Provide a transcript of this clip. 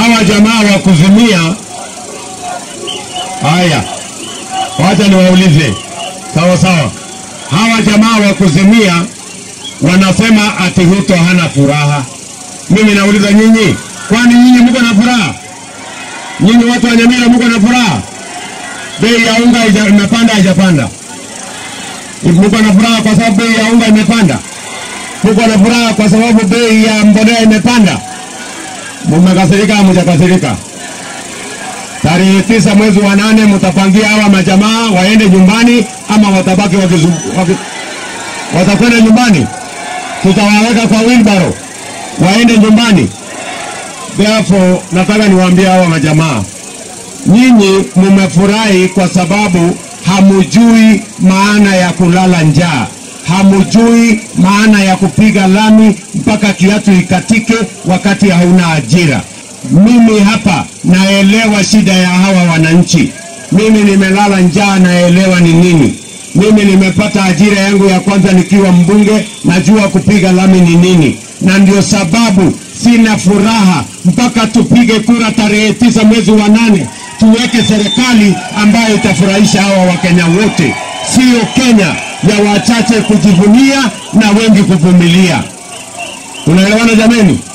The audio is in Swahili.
hawa jamaa wa kuzimia. Haya, wacha niwaulize, sawa sawa. Hawa jamaa wa kuzimia wanasema ati Ruto hana furaha. Mimi nauliza nyinyi, kwani nyinyi mko na furaha? Nyinyi watu wa Nyamira mko na furaha? Bei ya unga ija- imepanda haijapanda? Mko na furaha kwa sababu bei ya unga imepanda? Mko na furaha kwa sababu bei ya mbolea imepanda? Mmekasirika au mjakasirika? Tarehe tisa mwezi wa nane mtapangia hawa majamaa waende nyumbani ama watabaki wakizu, waki, watakwenda nyumbani? Tutawaweka kwa wheelbarrow waende nyumbani. Therefore, nataka niwaambie hawa majamaa, nyinyi mumefurahi kwa sababu hamujui maana ya kulala njaa, hamujui maana ya kupiga lami mpaka kiatu ikatike wakati hauna ajira. Mimi hapa naelewa shida ya hawa wananchi. Mimi nimelala njaa, naelewa ni nini. Mimi nimepata ajira yangu ya kwanza nikiwa mbunge, najua kupiga lami ni nini, na ndio sababu sina furaha mpaka tupige kura tarehe tisa mwezi wa nane tuweke serikali ambayo itafurahisha hawa Wakenya wote, sio Kenya ya wachache kujivunia na wengi kuvumilia. Unaelewana jameni?